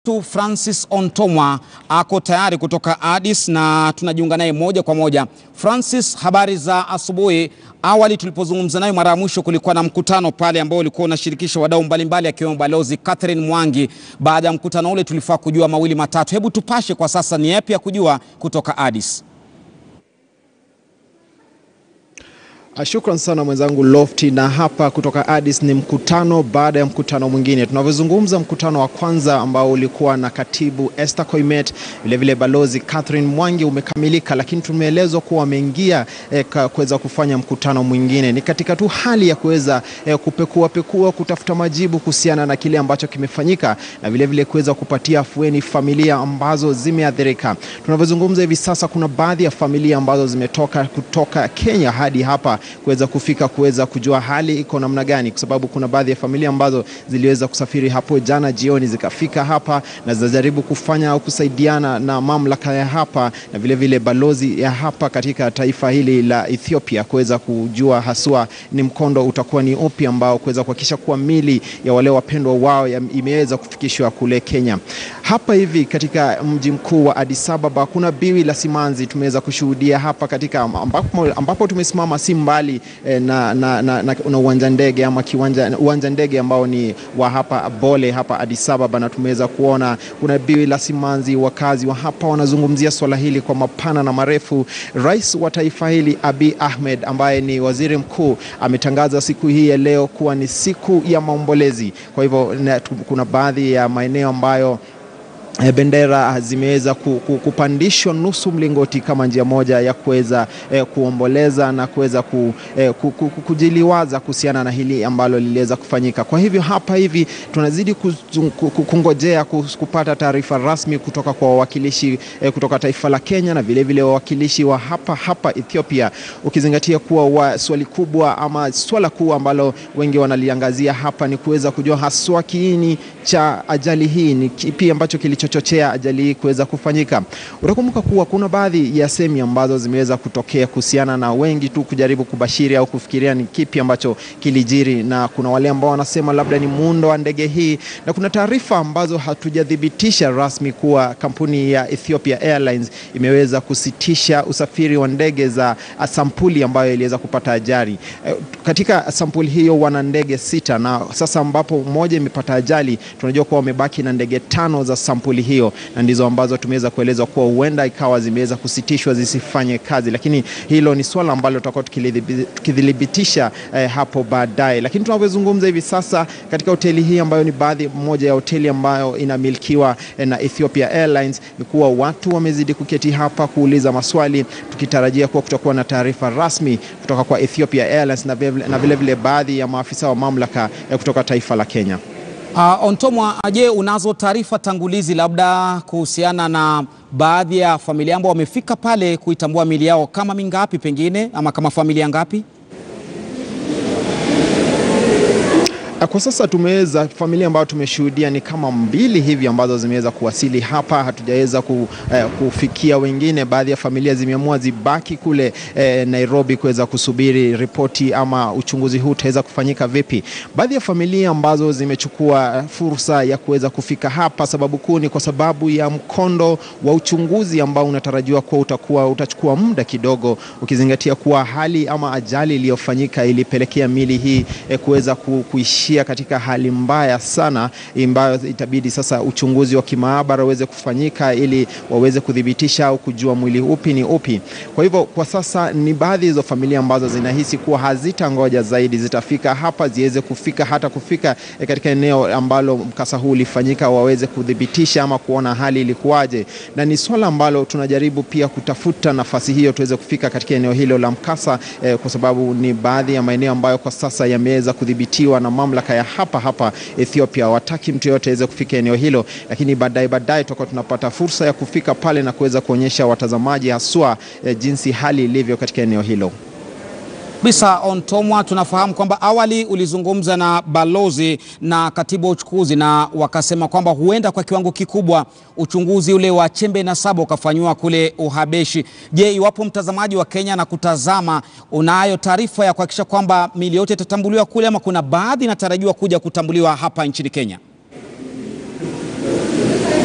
tu Francis Ontomwa ako tayari kutoka Addis na tunajiunga naye moja kwa moja. Francis, habari za asubuhi. Awali tulipozungumza naye mara ya mwisho kulikuwa na mkutano pale ambao ulikuwa unashirikisha wadau mbalimbali akiwemo Balozi Catherine Mwangi. Baada ya mkutano ule tulifaa kujua mawili matatu. Hebu tupashe kwa sasa, ni yapi ya kujua kutoka Addis? Shukran sana mwenzangu Lofty, na hapa kutoka Addis ni mkutano baada ya mkutano mwingine. Tunavyozungumza, mkutano wa kwanza ambao ulikuwa na katibu Esther Koimet, vilevile balozi Catherine Mwangi umekamilika, lakini tumeelezwa kuwa wameingia eh, kuweza kufanya mkutano mwingine. Ni katika tu hali ya kuweza eh, kupekua pekua, kutafuta majibu kuhusiana na kile ambacho kimefanyika na vilevile kuweza kupatia afueni familia ambazo zimeathirika. Tunavyozungumza hivi sasa, kuna baadhi ya familia ambazo zimetoka kutoka Kenya hadi hapa kuweza kufika kuweza kujua hali iko namna gani, kwa sababu kuna baadhi ya familia ambazo ziliweza kusafiri hapo jana jioni zikafika hapa na zinajaribu kufanya au kusaidiana na mamlaka ya hapa na vilevile vile balozi ya hapa katika taifa hili la Ethiopia kuweza kujua haswa ni mkondo utakuwa ni upi ambao kuweza kuhakikisha kuwa mili ya wale wapendwa wao imeweza kufikishwa kule Kenya. Hapa hivi katika mji mkuu wa Addis Ababa kuna biwi la simanzi tumeweza kushuhudia hapa katika ambapo, ambapo tumesimama si mbali eh, na, na, na, na, na uwanja ndege ama kiwanja uwanja ndege ambao ni wa hapa Bole hapa Addis Ababa, na tumeweza kuona kuna biwi la simanzi. Wakazi wa hapa wanazungumzia swala hili kwa mapana na marefu. Rais wa taifa hili Abiy Ahmed ambaye ni waziri mkuu ametangaza siku hii ya leo kuwa ni siku ya maombolezi. Kwa hivyo kuna baadhi ya maeneo ambayo bendera zimeweza kupandishwa nusu mlingoti kama njia moja ya kuweza eh, kuomboleza na kuweza ku, eh, kujiliwaza kuhusiana na hili ambalo liliweza kufanyika. Kwa hivyo hapa hivi tunazidi kungojea kupata taarifa rasmi kutoka kwa wawakilishi eh, kutoka taifa la Kenya na vilevile wawakilishi wa hapa hapa Ethiopia, ukizingatia kuwa wa, swali kubwa ama swala kuu ambalo wengi wanaliangazia hapa ni kuweza kujua haswa kiini cha ajali hii ni kipi ambacho kilichochochea ajali hii kuweza kufanyika. Utakumbuka kuwa kuna baadhi ya semi ambazo zimeweza kutokea kuhusiana na wengi tu kujaribu kubashiri au kufikiria ni kipi ambacho kilijiri, na kuna wale ambao wanasema labda ni muundo wa ndege hii, na kuna taarifa ambazo hatujathibitisha rasmi kuwa kampuni ya Ethiopia Airlines imeweza kusitisha usafiri wa ndege za sampuli ambayo iliweza kupata ajali. Katika sampuli hiyo wana ndege sita, na sasa ambapo moja imepata ajali tunajua kuwa wamebaki na ndege tano za sampuli hiyo, na ndizo ambazo tumeweza kuelezwa kuwa huenda ikawa zimeweza kusitishwa zisifanye kazi, lakini hilo ni swala ambalo tutakuwa tukidhibitisha eh, hapo baadaye. Lakini tunavyozungumza hivi sasa katika hoteli hii ambayo ni baadhi moja ya hoteli ambayo inamilikiwa eh, na Ethiopia Airlines, ni kuwa watu wamezidi kuketi hapa kuuliza maswali, tukitarajia kuwa kutakuwa na taarifa rasmi kutoka kwa Ethiopia Airlines na vilevile vile baadhi ya maafisa wa mamlaka eh, kutoka taifa la Kenya. Uh, Ontomwa, je, unazo taarifa tangulizi labda kuhusiana na baadhi ya familia ambao wamefika pale kuitambua mili yao kama mingapi pengine ama kama familia ngapi? Kwa sasa tumeweza familia ambayo tumeshuhudia ni kama mbili hivi ambazo zimeweza kuwasili hapa. Hatujaweza ku, eh, kufikia wengine. Baadhi ya familia zimeamua zibaki kule eh, Nairobi kuweza kusubiri ripoti ama uchunguzi huu utaweza kufanyika vipi. Baadhi ya familia ambazo zimechukua fursa ya kuweza kufika hapa, sababu kuu ni kwa sababu ya mkondo wa uchunguzi ambao unatarajiwa kuwa utakuwa utachukua muda kidogo, ukizingatia kuwa hali ama ajali iliyofanyika ilipelekea mili hii eh, kuweza ku, kuishi katika hali mbaya sana ambayo itabidi sasa uchunguzi wa kimaabara uweze kufanyika ili waweze kuthibitisha au kujua mwili upi ni upi. Kwa hivyo kwa sasa ni baadhi hizo familia ambazo zinahisi kuwa hazitangoja zaidi, zitafika hapa ziweze kufika hata kufika katika eneo ambalo mkasa huu ulifanyika, waweze kuthibitisha ama kuona hali ilikuwaje, na ni swala ambalo tunajaribu pia kutafuta nafasi hiyo tuweze kufika katika eneo hilo la mkasa eh, kwa sababu ni baadhi ya maeneo ambayo kwa sasa yameweza kudhibitiwa na mamlaka ya hapa hapa Ethiopia. Wataki mtu yoyote aweze kufika eneo hilo, lakini baadaye baadaye tutakuwa tunapata fursa ya kufika pale na kuweza kuonyesha watazamaji haswa eh, jinsi hali ilivyo katika eneo hilo. Bisa Ontomwa, tunafahamu kwamba awali ulizungumza na balozi na katibu wa uchukuzi na wakasema kwamba huenda kwa kiwango kikubwa uchunguzi ule wa chembe na saba ukafanyiwa kule Uhabeshi. Je, iwapo mtazamaji wa Kenya na kutazama, unayo taarifa ya kuhakikisha kwamba mili yote itatambuliwa kule ama kuna baadhi inatarajiwa kuja kutambuliwa hapa nchini Kenya?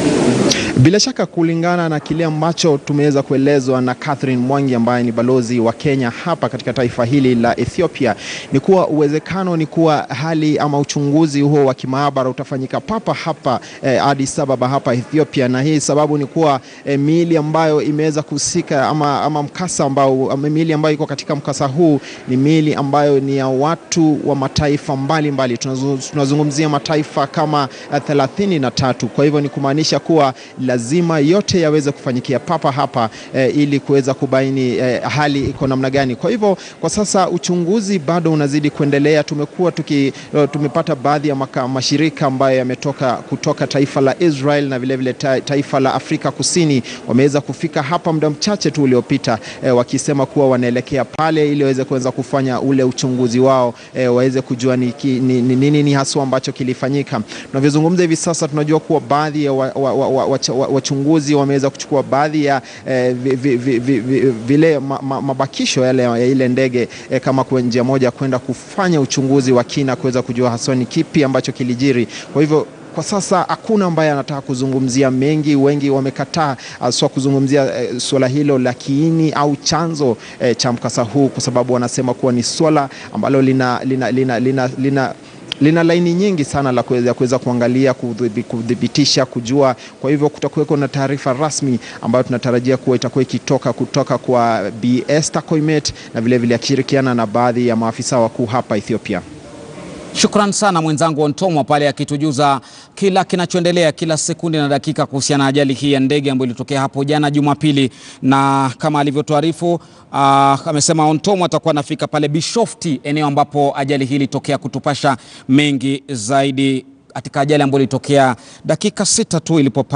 Bila shaka kulingana na kile ambacho tumeweza kuelezwa na Catherine Mwangi ambaye ni balozi wa Kenya hapa katika taifa hili la Ethiopia, ni kuwa uwezekano ni kuwa hali ama uchunguzi huo wa kimaabara utafanyika papa hapa eh, Addis Ababa hapa Ethiopia, na hii sababu ni kuwa eh, miili ambayo imeweza kuhusika ama, ama mkasa ambao ama miili ambayo iko katika mkasa huu ni miili ambayo ni ya watu wa mataifa mbalimbali, tunazungumzia mataifa kama thelathini na tatu. Kwa hivyo ni kumaanisha kuwa lazima yote yaweze kufanyikia papa hapa eh, ili kuweza kubaini eh, hali iko namna gani. Kwa hivyo kwa sasa uchunguzi bado unazidi kuendelea. Tumekuwa tuki, tumepata baadhi ya maka, mashirika ambayo yametoka kutoka taifa la Israel na vilevile vile taifa la Afrika Kusini wameweza kufika hapa muda mchache tu uliopita eh, wakisema kuwa wanaelekea pale ili waweze kuweza kufanya ule uchunguzi wao eh, waweze kujua ni nini ni, ni, ni haswa ambacho kilifanyika. Tunavyozungumza hivi sasa tunajua kuwa baadhi ya wachunguzi wa, wa, wa, wa wameweza kuchukua baadhi ya eh, vi, vi, vi, vi, vi, vile ma, ma, mabakisho yale ya ile ndege eh, kama kwa njia moja kwenda kufanya uchunguzi wa kina kuweza kujua haswa ni kipi ambacho kilijiri. Kwa hivyo kwa sasa hakuna ambaye anataka kuzungumzia mengi. Wengi wamekataa haswa kuzungumzia eh, suala hilo la kiini au chanzo eh, cha mkasa huu, kwa sababu wanasema kuwa ni suala ambalo lina, lina, lina, lina, lina lina laini nyingi sana la kuweza kuangalia, kudhibitisha, kujua. Kwa hivyo kutakuweko na taarifa rasmi ambayo tunatarajia kuwa itakuwa ikitoka kutoka kwa Bi Esther Koimet na vilevile akishirikiana na baadhi ya maafisa wakuu hapa Ethiopia. Shukran sana mwenzangu Ontomwa pale akitujuza kila kinachoendelea kila sekunde na dakika kuhusiana na ajali hii ya ndege ambayo ilitokea hapo jana Jumapili, na kama alivyotuarifu uh, amesema Ontomwa atakuwa anafika pale Bishofti, eneo ambapo ajali hii ilitokea, kutupasha mengi zaidi katika ajali ambayo ilitokea dakika sita tu ilipopa